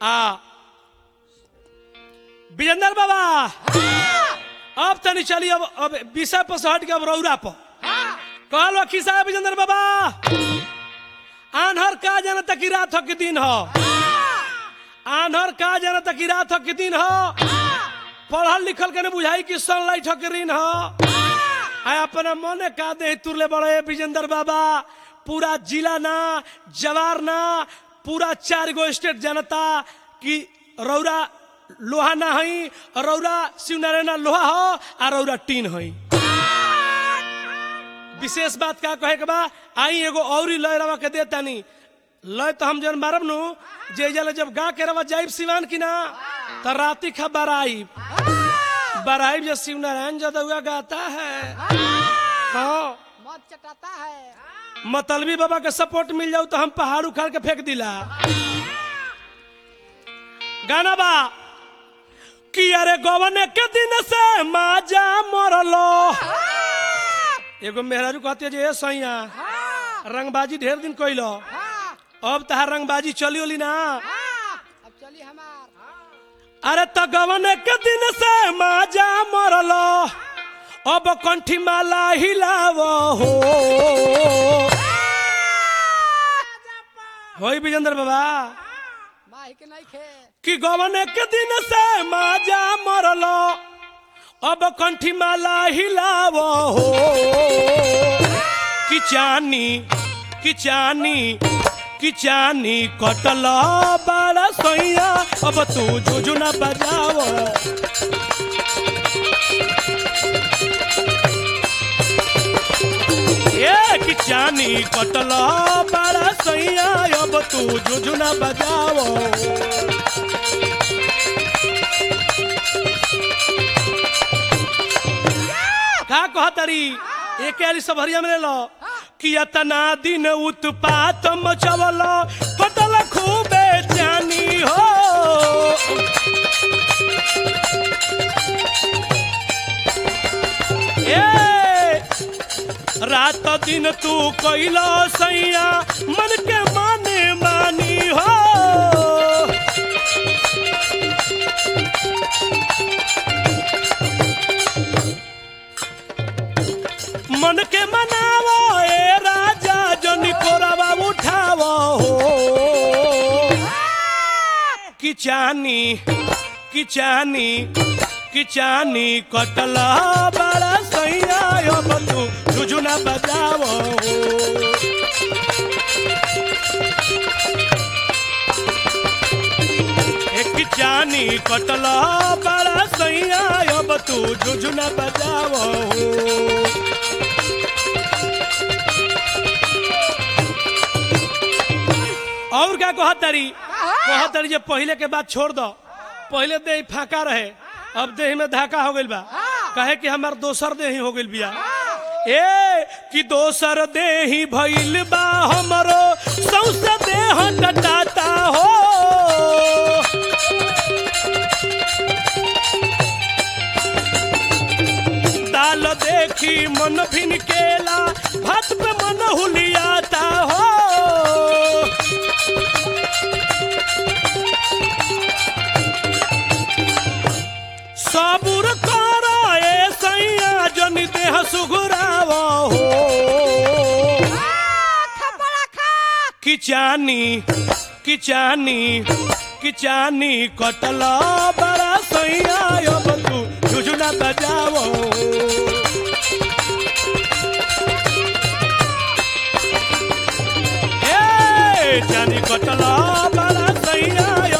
आ विजेंद्र बाबा अब तनी चली अब अब विषय पर से हट के अब रौरा पर कहलो खिसा विजेंद्र बाबा आन्हर का जाना तक की रात हो के दिन हो आन्हर का जाना तक की रात हो के दिन हो पढ़ल लिखल के ने बुझाई कि सनलाइट हो के ऋण हो आ अपना मने का दे तुरले बड़े विजेंद्र बाबा पूरा जिला ना जवार ना पूरा चार गो स्टेट जनता की रौरा लोहा ना हई रौरा शिवनारायण लोहा हो आ रौरा टीन हई विशेष बात का कहे के बा आई एगो औरी लय रवा के देता नी लय तो हम जन मारब नु जे जले जब गा के रवा जाइब सिवान की ना त राती खा बराइब बराइब जो शिव नारायण जदुआ गाता है हाँ मत चटाता है मतलबी बाबा के सपोर्ट मिल जाऊ तो हम पहाड़ उखाड़ के फेंक दिला गाना बा कि अरे गवन के दिन से माजा मरलो एगो मेहरारू कहती है जे ए सैया रंगबाजी ढेर दिन कइलो हाँ अब तहार रंगबाजी चली ओली ना हाँ अब चली हमार अरे त गवन के दिन से माजा मरलो अब कंठी माला हिलाव हो होई विजेंद्र बाबा माही के नहीं खे कि गवन के दिन से माजा मरलो अब कंठी माला हिलाव हो कि चानी कि चानी कि चानी कटल बड़ा सैया अब तू जुजुना बजाओ ए कि चानी कटल बड़ा सैया अब तू जुजुना बजाओ का कहतरी एक आली सबहरिया में ले लो कि अतना दिन उत्पात मचवल कटल खूबे जानी हो ए रात दिन तू कैला सैया मन के माने मानी हो मन के मनावो ए राजा जन कोरवा उठावो हो कि चानी कि चानी कि चानी कटला बड़ा सैया अब तू जुजुना बजावो एक चानी कटला बड़ा सैया अब तू जुजुना बजावो और क्या कहतरी कहतरी जे पहले के बात छोड़ दो पहले देह फाका रहे अब देह में धाका हो गइल बा कहे कि हमार दोसर देही हो गइल बिया ए कि दोसर देही भइल बा हमरो सौसे देह टटाता हो दाल देखी मन भिन केला भात पे मन हुलियाता हो सबुर कर ए सैया जन देह सुघुराव हो खपड़ा खा किचानी किचानी किचानी कटल बड़ा सैया अब तू जुजुना बजाओ ए जानी कटल बड़ा सैया